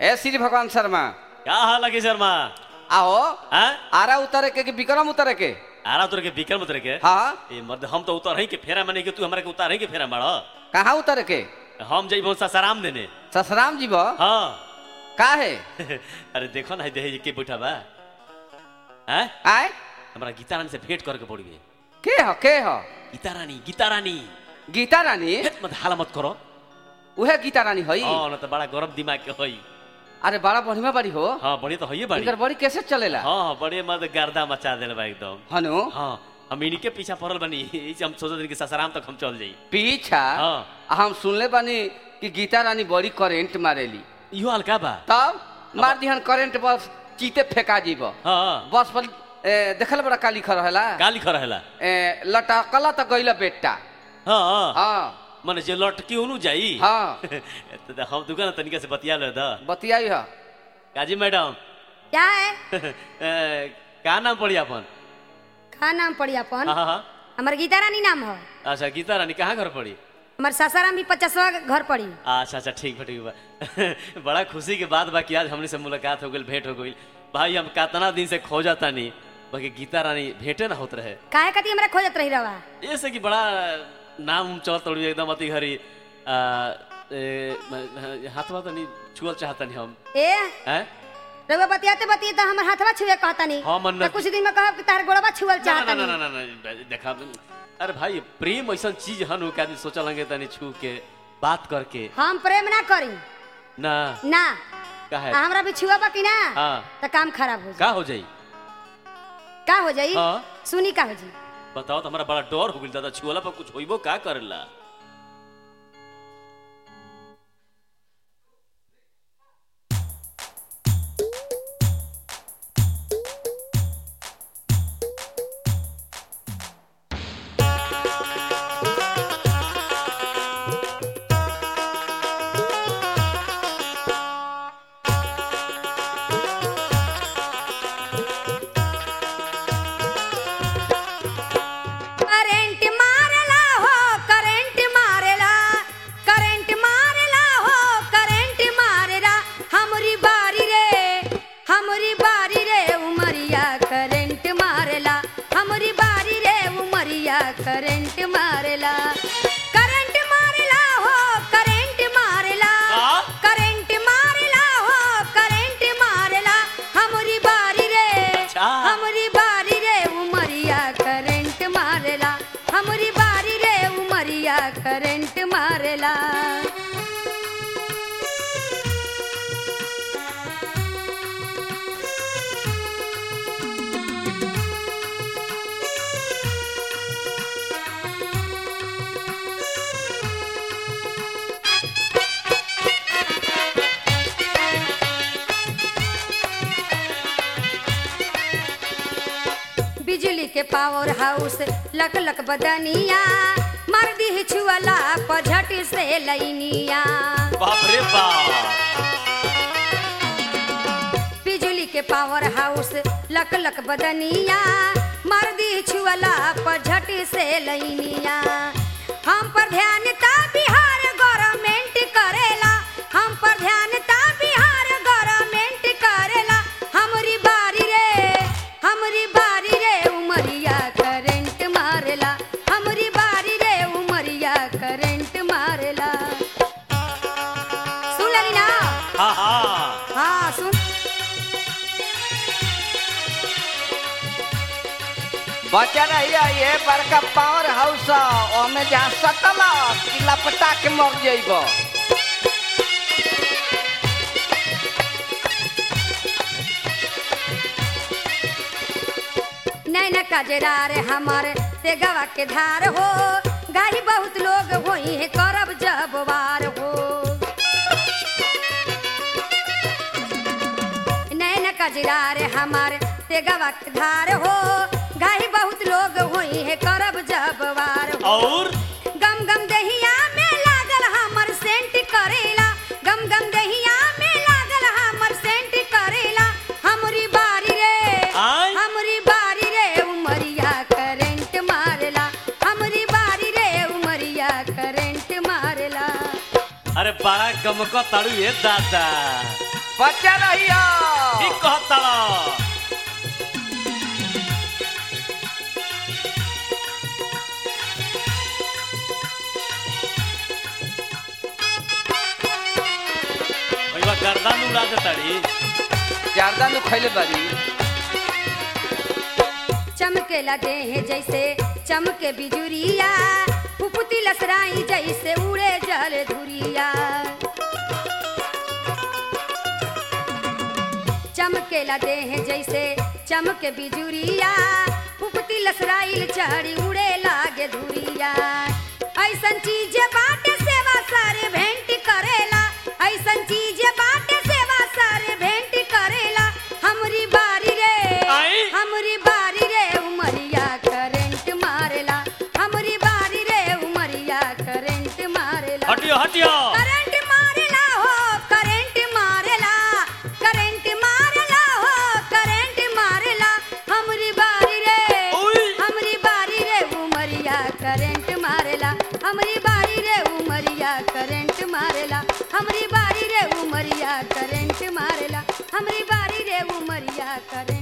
ए श्री भगवान शर्मा का हाल लगे शर्मा आओ हाँ आरा उतारे के कि विक्रम उतारे के आरा उतर के बिकर उतर के हाँ ए मर्द हम तो उतर के फेरा माने के तू हमरा के उतार के फेरा मार कहाँ उतारे के हम जइबो ससाराम देने ससराम जीव हाँ का है अरे देखो ना देह के बैठा बा हैं आय हमरा गीता रानी से भेंट करके पड़ गए के हो के हो गीता रानी गीता रानी गीता रानी हेत मत हाला मत करो उहे गीता रानी हई हाँ ना तो बड़ा गरम दिमाग के हई अरे बड़ा बढ़िया बड़ी हो हाँ बड़ी तो हइए बड़ी इनकर बड़ी कैसे चलेला हाँ हाँ बड़े मत गर्दा मचा देले बा एकदम हनु हाँ हम इनके पीछा पड़ल बनी ई से हम सोचत रही कि ससाराम तक हम चल जाई पीछा हाँ। हम सुनले बानी कि गीता रानी बड़ी करेंट मारेली इहो हल्का बा तब मार दिहन करेंट बस चीते फेंका जीव हाँ बस पर ए, देखल बड़ा काली खर रहेला का लिखल रहेला ए, लटकला त गइल बेटा हाँ हाँ हाँ मने जे लटकी ओनु जाई हाँ तो तो हम दुकान तनिका से बतिया ले द बतियाई ह काजी मैडम क्या है ए, का नाम पड़ी अपन का नाम पड़ी अपन हाँ हाँ हाँ हमार गीता रानी नाम हो अच्छा गीता रानी कहाँ घर पड़ी हमार सासाराम भी पचासवा घर पड़ी अच्छा अच्छा ठीक बा ठीक बा बड़ा खुशी के बात बा कि आज हमने से मुलाकात हो गई भेंट हो गई भाई हम कितना दिन से खोजा तानी बाकी गीता रानी भेंटे ना होत रहे काहे कती हमरा खोजत रही रवा ऐसे कि बड़ा नाम चल तोड़ी एकदम अति घरी आ, ए, म- हाथवा तो नहीं छुअल चाहता नहीं हम ए हैं रवा बतियाते बतिये तो हमर हाथवा छुए कहता नहीं हाँ, मन तो कुछ दिन में कहब कि तार गोड़वा छुअल ना चाहता ना ना नहीं ना ना ना, देखा अरे भाई प्रेम ऐसा चीज हन कि आदमी सोचा लगे तनी छू के बात करके हम प्रेम ना करी ना ना का है आ हमरा भी छुआ कि ना हाँ तो काम खराब हो जाई का हो जाई का हो जाई हाँ सुनी का हो जाई बताओ तो हमारा बड़ा डर हो गई दादा छुअला पर कुछ होइबो का करेला करंट मारला हो करंट मारला करंट मारला हो करंट मारला हमरी बारी रे हमरी बारी रे उमरिया करंट मारला हमरी बारी रे उमरिया करंट मारला करंट मारला हो करंट मारला हाँ? करंट मारला हो करंट मारला हमरी बारी रे अच्छा। हमरी बारी रे उमरिया करंट मारला हमरी बारी रे उमरिया करंट मारला बिजली के पावर हाउस लक लक बदनिया मार दी छुअला पर झट से लैनिया बाप रे बाप बिजली के पावर हाउस लक लक बदनिया मार दी छुअला पर झट से लैनिया हम पर ध्यान ता बिहार गवर्नमेंट करेला हम पर ध्यान ता बिहार गवर्नमेंट करेला हमरी बारी रे हमरी बारी रे उमरिया करंट मारेला हमरी बारी रे उमरिया करंट मारेला सुन लेली ना हाँ हाँ हाँ सुन बचा रहिया ये बड़का पावर हाउस ओमे जहाँ सटल कि लपटा के मर जाइब नैन कजरा रे हमारे ते गवा के धार हो गाही बहुत लोग होई है करब जब वार हो नैन कजरा रे हमारे ते गवा के धार हो गाही बहुत लोग होई है करब जब वार हो और गम गम दहिया में लागल हमर सेंट करेला गम गम दहिया में लागल हमर सेंट करेला हमरी बारी रे आय? हमरी बारी रे उमरिया करंट मारला हमरी बारी रे उमरिया करंट मारला अरे बड़ा गमको ताड़ू ये दादा बचा रहिया ठीक कहताड़ा भैया गर्दन उड़ा देताड़ी ज्यादा नु खैले बारी चमकेला देह जैसे चमके बिजुरिया फुफुती लसराई जैसे उड़े जल धुरिया चमकेला देह जैसे चमके बिजुरिया फुफुती लसराइल चढ़ी उड़े लागे धुरिया ऐसन चीज बाटे सेवा सारे भेंट करेला ऐसन चीज बाटे सेवा सारे भेंट करेला हमरी बारी रे आई? हमरी बारी रे उमरिया करंट मारेला हमरी बारी रे उमरिया करंट मारेला हटियो हटियो करंट मारेला हो करंट मारेला करंट मारेला हो करंट मारेला हमरी बारी रे ओई। हमरी बारी रे उमरिया करंट मारेला हमरी बारी रे उमरिया करंट मारेला हमरी बारी रे उमरिया करंट मारेला हमरी बारी रे उमरिया करंट